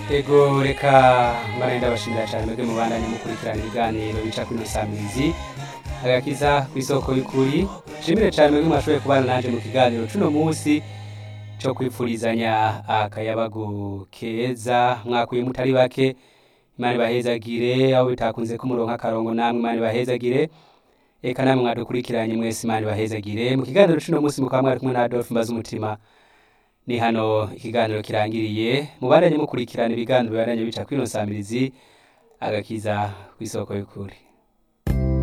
ego reka mbana ndabashimira cyane mwebwe mubandanye mukurikirana ibiganiro bica kuri Samirizi agakiza ku isoko y'ukuri nshimire cyane mwebwe mwashoboye kubana nanje mu kiganiro cuno munsi cyo kwipfurizanya akayabagu keza mwakuye mutari bake imana ibahezagire aho bitakunze ko muronka akarongo namwe imana ibahezagire eka namwe mwadukurikiranye mwese imana ibahezagire mu kiganiro cuno munsi mukaba mwari kumwe na Adolphe mbaza umutima ni hano ikiganiro kirangiriye mubandanye mukurikirana ibiganiro bibandanye bica kuri Samirizi agakiza ku isoko y'ukuri